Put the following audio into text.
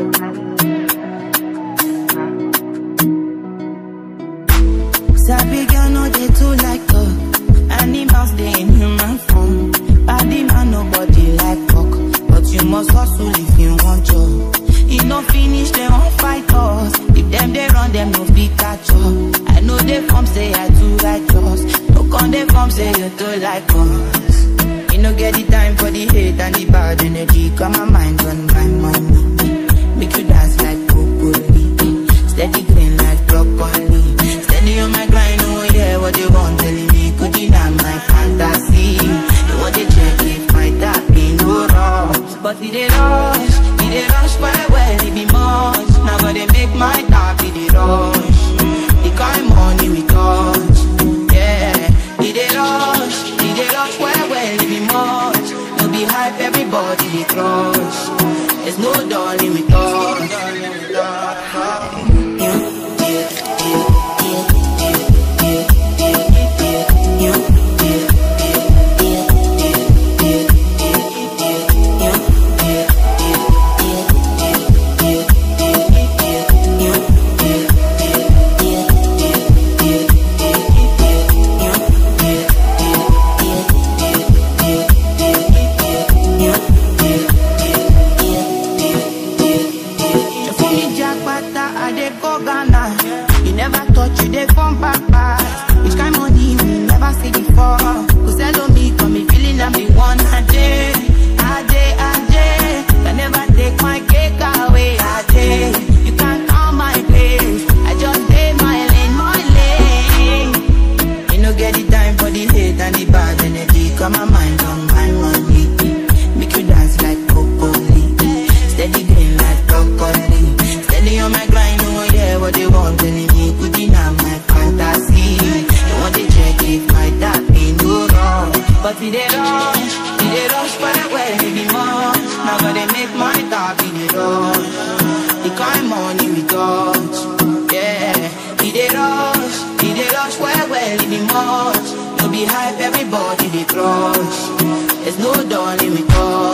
Sabi girl no dey too like talk. Animals dey in human form. Body man nobody like talk, but you must hustle if you want job. E no finish dem wan fight us. If dem dey run dem no fit catch up. I know dey form say I too righteous. No con dey form say you too like us. You no get the time for the hate and the bad energy. Got my mind on my money. Make you dance like broccoli. Steady green like broccoli. Steady on my grind, oh yeah, what you want telling me? Could deny my fantasy. You want to check if my tap in no rush. But it dey rush, it dey rush well well, it be much. Now gotta make my tap in the rush. The kind money we touch, yeah. It dey rush, it dey rush well well, it be much. No be hype, everybody dey crush. There's no darling with us. For me, Jackpata, I dey go Ghana. You never thought you dey come back fast. Which kind money we never see before? Cause hello me, come me feeling I'm the one. Ajay, Ajay, Ajay. Can never take my cake away. Ajay, you can't count my place. I just stay my lane, my lane. You no get the time for the hate and the bad energy. Got my mind on my money. Make you dance like broccoli. Steady green like broccoli. Steady on my grind, oh yeah, what they want telling me. Could deny my fantasy. You want to check if my tap in no wrong. But it dey rush, it dey rush for the well, it be much. Now gotta make my tap in the rush. The kind money we touch, yeah. It dey rush, it dey rush well, well, it be much. No be hype, everybody dey crush. There's no darling with us.